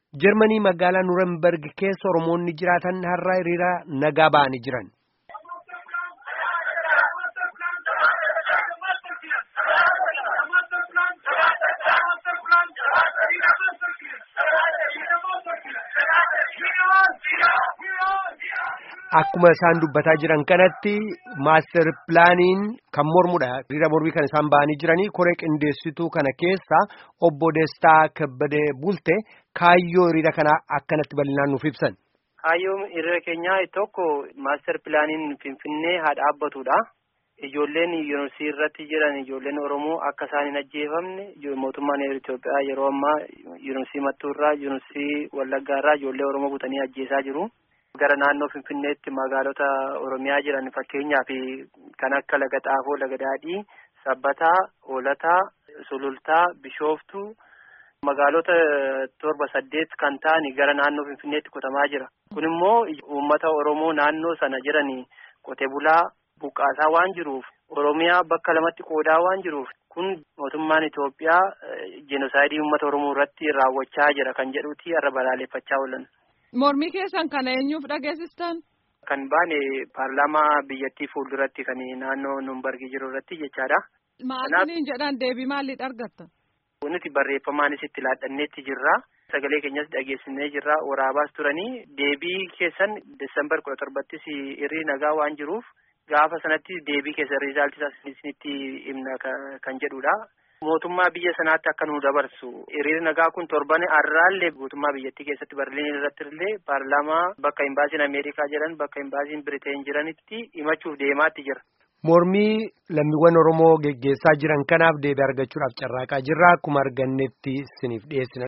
Jarmanii magaalaa Nurenberg keessa Oromoonni jiraatan har'a hiriira nagaa ba'anii jiran. Akkuma isaan dubbataa jiran kanatti maaster pilaaniin kan mormudha. Hiriira mormii kan isaan ba'anii jiranii koree qindeessituu kana keessa obbo Destaa Kabbadee Bulte kaayyoo hiriira kanaa akkanatti bal'inaan nuuf ibsan. Kaayyoon hiriira keenyaa tokko maaster pilaaniin Finfinnee haa dhaabbatudha. Ijoolleen yuunivarsiitii irratti jiran ijoolleen Oromoo akka isaan hin ajjeefamne mootummaan Itoophiyaa yeroo ammaa yuunivarsiitii Mattuurraa yuunivarsiitii Wallaggaarraa ijoollee Oromoo butanii ajjeesaa jiru. Gara naannoo Finfinneetti magaalota Oromiyaa jiran fakkeenyaaf kan akka Laga Xaafoo, Laga Daadhii, Sabbataa, Hoolataa, Sulultaa, Bishooftuu magaalota torba saddeet kan ta'an gara naannoo Finfinneetti qotamaa jira. Kun immoo uummata Oromoo naannoo sana jiran qote bulaa buqqaasaa waan jiruuf Oromiyaa bakka lamatti qoodaa waan jiruuf kun mootummaan Itoophiyaa jenosaayidii uummata Oromoo irratti raawwachaa jira kan jedhuuti har'a balaaleffachaa oolan. Mormii keessan kana eenyuuf dhageessistan? Kan baane paarlaamaa biyyattii fuulduratti kan naannoo Numbargii jiru irratti jechaadha. Maaliin jedhan deebii maaliidha argatta? Nuti barreeffamaanis itti laadhanneetti jirra. Sagalee keenyas dhageessinee jirra. Waraabaas turanii deebii keessan Desembar kudha torbattis hirrii nagaa waan jiruuf gaafa sanatti deebii keessan riizaaltii isinitti himna kan jedhudha. Mootummaa biyya sanaatti akka nu dabarsu hiriirri nagaa kun torban har'aallee guutummaa biyyattii keessatti Barliin irratti illee paarlaamaa bakka imbaasiin Ameerikaa jiran bakka imbaasiin Biriteen jiranitti himachuuf deemaatti jira. Mormii lammiiwwan Oromoo geggeessaa jiran kanaaf deebii argachuudhaaf carraaqaa jirra akkuma argannetti isiniif dhiyeessina.